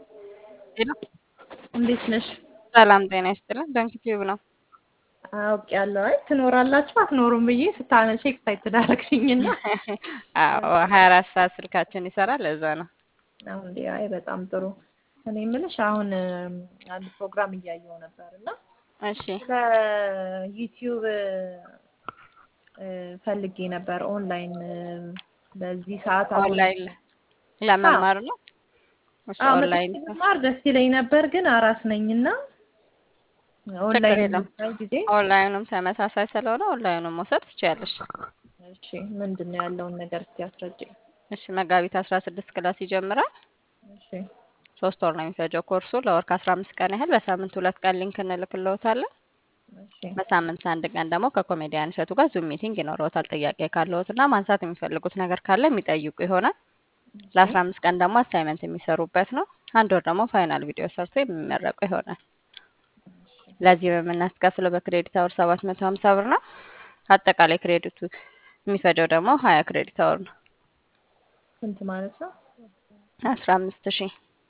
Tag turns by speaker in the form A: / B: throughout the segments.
A: ሄሎ
B: እንዴት ነሽ?
A: ሰላም ጤና ይስጥልን። ዶንኪ ቲዩብ ነው።
B: አውቄያለሁ። አይ ትኖራላችሁ አትኖሩም ብዬ ስታነሺ ኤክሳይትድ አደረግሽኝና
A: አዎ ሀያ አራት ሰዓት ስልካችን ይሰራል። ለዛ ነው።
B: አሁን እንዴ አይ በጣም ጥሩ። እኔ የምልሽ አሁን እም፣ አንድ ፕሮግራም እያየሁ ነበር እና
A: እሺ
B: ስለ ዩቲዩብ እ፣ ፈልጌ ነበር ኦንላይን እ፣ በዚህ ሰዓት አሁን
A: ኦንላይን ለመማር ነው። እሺ
B: አዎ
A: ኦንላይን
B: መጥቼ ብማር ደስ ይለኝ ነበር፣ ግን አራስ ነኝና ኦንላይን
A: የለም።
B: የምታይ ጊዜ
A: ኦንላይኑም ተመሳሳይ ስለሆነ ኦንላይኑን መውሰድ ትችያለሽ።
B: እሺ ምንድን ነው ያለውን ነገር እስቲ አስረጅኝ።
A: እሺ መጋቢት አስራ ስድስት ክላስ ይጀምራል።
B: እሺ
A: ሶስት ወር ነው የሚፈጀው ኮርሱ። ለወር ከአስራ አምስት ቀን ያህል በሳምንት ሁለት ቀን ሊንክ እንልክልዎታለን።
B: እሺ
A: በሳምንት አንድ ቀን ደግሞ ከኮሜዲያን እሸቱ ጋር ዙም ሚቲንግ ይኖረዎታል። ጥያቄ ካለዎት እና ማንሳት የሚፈልጉት ነገር ካለ የሚጠይቁ ይሆናል። ለአስራ አምስት ቀን ደግሞ አሳይመንት የሚሰሩበት ነው። አንድ ወር ደግሞ ፋይናል ቪዲዮ ሰርቶ የሚመረቁ ይሆናል። ለዚህ የምናስከፍለው በክሬዲት አወር ሰባት መቶ ሀምሳ ብር ነው። አጠቃላይ ክሬዲቱ የሚፈጀው ደግሞ ሀያ ክሬዲት አወር ነው።
B: ስንት ማለት ነው?
A: አስራ አምስት ሺህ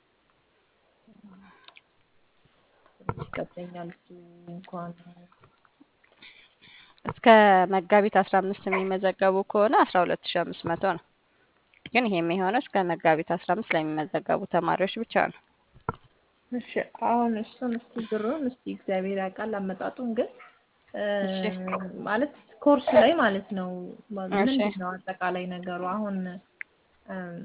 B: ይቀበኛል እሱ እንኳን
A: እስከ መጋቢት አስራ አምስት የሚመዘገቡ ከሆነ አስራ ሁለት ሺህ አምስት መቶ ነው። ግን ይሄ የሚሆነው እስከ መጋቢት አስራ አምስት ለሚመዘገቡ ተማሪዎች ብቻ ነው።
B: እሺ አሁን እሱን እስቲ ብሩን እስቲ እግዚአብሔር ያውቃል አመጣጡን ግን እ፣
A: እሺ
B: ማለት ኮርሱ ላይ ማለት ነው ማ-
A: እሺ
B: ምንድን ነው አጠቃላይ ነገሩ አሁን እም፣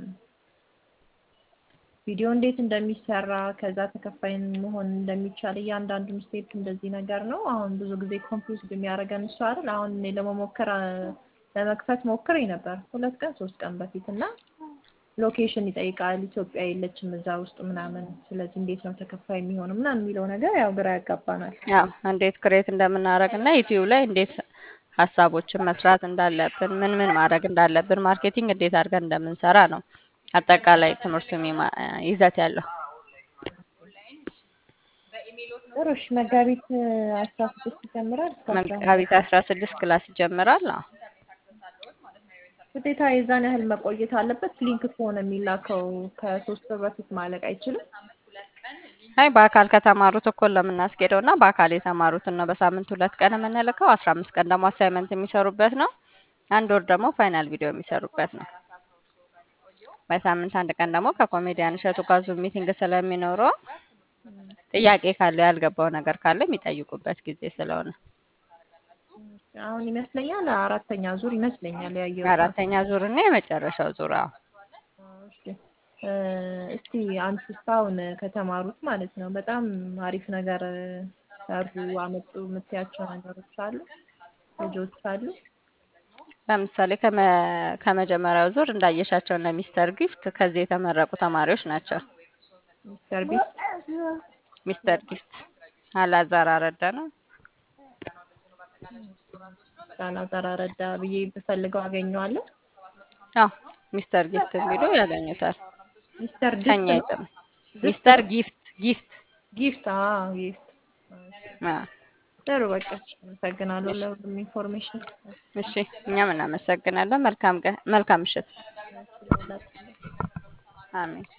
B: ቪዲዮ እንዴት እንደሚሰራ ከዛ ተከፋይ መሆን እንደሚቻል እያንዳንዱን ስቴፕ እንደዚህ ነገር ነው። አሁን ብዙ ጊዜ ኮንፊውዝ የሚያደርገን እሱ አይደል። አሁን እኔ ለመሞከር አ፣ ለመክፈት ሞክሬ ነበር ሁለት ቀን ሶስት ቀን በፊት እና ሎኬሽን ይጠይቃል። ኢትዮጵያ የለችም እዛ ውስጥ ምናምን። ስለዚህ እንዴት ነው ተከፋይ የሚሆነው ምናምን የሚለው ነገር ያው ግራ ያጋባናል።
A: ያው እንዴት ክሬት እንደምናደርግ እና ዩቲዩብ ላይ እንዴት ሀሳቦችን መስራት እንዳለብን ምን ምን ማድረግ እንዳለብን ማርኬቲንግ እንዴት አድርገን እንደምንሰራ ነው አጠቃላይ ትምህርቱ የሚማ- ይዘት ያለው።
B: ጥሩ እሺ። መጋቢት አስራ ስድስት ይጀምራል እስከ አስራ
A: መጋቢት አስራ ስድስት ክላስ ይጀምራል። አዎ
B: ግዴታ የዛን ያህል መቆየት አለበት። ሊንክ ከሆነ የሚላከው ከሶስት ወር በፊት ማለቅ አይችልም።
A: አይ በአካል ከተማሩት እኩል ለምናስኬደው እና በአካል የተማሩትን ነው በሳምንት ሁለት ቀን የምንልከው። አስራ አምስት ቀን ደግሞ አሳይመንት የሚሰሩበት ነው። አንድ ወር ደግሞ ፋይናል ቪዲዮ የሚሰሩበት ነው። በሳምንት አንድ ቀን ደግሞ ከኮሜዲያን እሸቱ ጋር ዙም ሚቲንግ ስለሚኖረው ጥያቄ ካለ ያልገባው ነገር ካለ የሚጠይቁበት ጊዜ ስለሆነ
B: አሁን ይመስለኛል አራተኛ ዙር ይመስለኛል ያየሁት።
A: አራተኛ ዙር እና የመጨረሻው ዙር አዎ።
B: እሺ እ፣ እስቲ አንቺ እስካሁን ከተማሩት ማለት ነው በጣም አሪፍ ነገር ሰሩ አመጡ የምትያቸው ነገሮች አሉ ልጆች አሉ?
A: ለምሳሌ ከመ- ከመጀመሪያው ዙር እንዳየሻቸው እነ ሚስተር ጊፍት ከዚህ የተመረቁ ተማሪዎች ናቸው።
B: ሚስተር ቢስት
A: ሚስተር ጊፍት አላዛር አረዳ ነው።
B: ሳላዛር አረዳ ብዬ ብፈልገው አገኘዋለሁ።
A: አዎ ሚስተር ጊፍት ቢሉ ያገኙታል።
B: ሚስተር
A: ከኛ
B: ድስት ነው
A: ይጥም
B: ድስት
A: ሚስተር
B: ነው
A: ጊፍት ጊፍት
B: ጊፍት አዎ ጊፍት
A: አ
B: ጥሩ በቃ አመሰግናለሁ ለሁሉም ኢንፎርሜሽን
A: እሺ እኛም እናመሰግናለን። መልካም ቀን፣ መልካም ምሽት።
B: ስለሁላችሁ
A: አሜን።